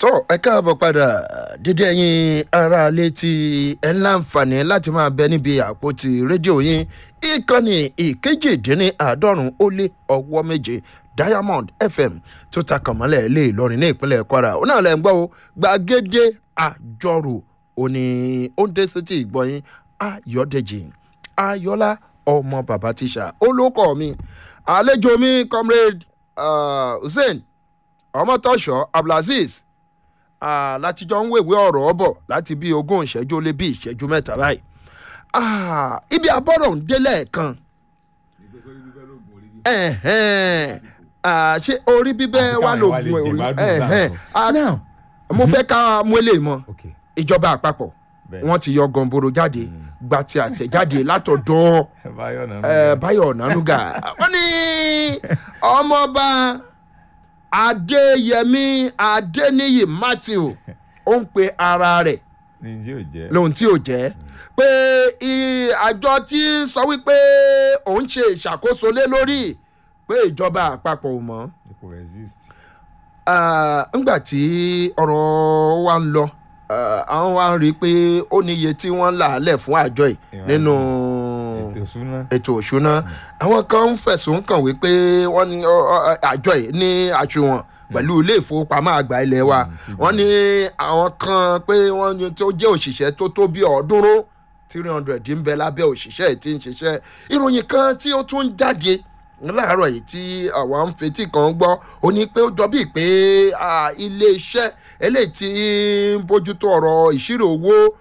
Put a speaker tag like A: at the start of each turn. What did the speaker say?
A: tó ẹ káàbọ̀ padà dídé ẹ̀yin aráalé tí ẹ ń láǹfààní láti máa bẹ níbi àpótí rédíò yín ìkànnì ìkejìdínláàádọ́rùn ó lé ọwọ́ méje diamond fm tó ta kànmọ́lẹ̀ lé ìlọrin ní ìpínlẹ̀ kwara ó náà lẹ́ ń gbọ́ o gbàgede àjọrò òní ó ń dé sétí ìgbọ́yìn ayọ̀dèjì ayọ̀lá ọmọ bàbá tíṣà olókọ́ mi àlejò mi comrade uh, hussein ọmọtọ́ṣọ́ abdulaziz Ah, láti jọ ń wèwé ọ̀rọ̀ bọ̀ láti bí ogún ìṣẹ́jú lé bí ìṣẹ́jú mẹ́ta báyìí Ah, ibi abọ́rọ̀ ń délẹ̀ kan Ẹ̀hẹ́n. Ah, ṣé orí bíbẹ́ wà lóògùn ẹ̀hẹ́n. Ah,
B: now
A: mo fẹ́ ká mú eléyìí mọ́
B: okay
A: ìjọba àpapọ̀
B: Bẹ́ẹ̀.
A: wọ́n ti yọ gọ̀ǹbòrò jáde gba ti àtẹ̀jáde látọ̀dọ̀
B: báyọ̀ náà
A: eh, báyọ̀ ọ̀nànúgà wọ́n ní ọmọọba adéyẹmí adéníyì matthew ó ń pe ara rẹ̀
B: ní tí ò jẹ́
A: lóhun tí ò jẹ́ pé i- àjọ tí ń sọ wípé òun ṣe ìṣàkóso lé lórí pé ìjọba àpapọ̀ ò mọ́
B: kò resist
A: Ah, ńgbà tí ọ̀rọ̀ wa ń lọ ah, àwọn wa ń rí i pé ó níye tí wọ́n là á lẹ̀ fún àjọ yìí
B: Ìwọ̀n.
A: nínú
B: ètò ìṣúná
A: ètò òṣùná àwọn kan ń fẹ̀sùn kàn wípé wọ́n ní ọ, ọ, àjọ yìí ní àṣùwọ̀n pẹ̀lú ilé ìfowópamọ́ àgbà ilẹ̀ wa
B: Mm,
A: wọ́n ní àwọn kan pé wọ́n ní tó jẹ́ òṣìṣẹ́ tó tó bí ọ̀ọ́dúnrún three hundred ń bẹ lábẹ́ òṣìṣẹ́ yìí tí ń ṣiṣẹ́ ìròyìn kan tí ó tún jáde láàárọ̀ yìí tí àwa ń fetí kan gbọ́ ó ní pé ó jọ bíi pé ah, ilé iṣẹ́ eléyìí tí ń bójútó ọ̀rọ̀ ìṣirò owó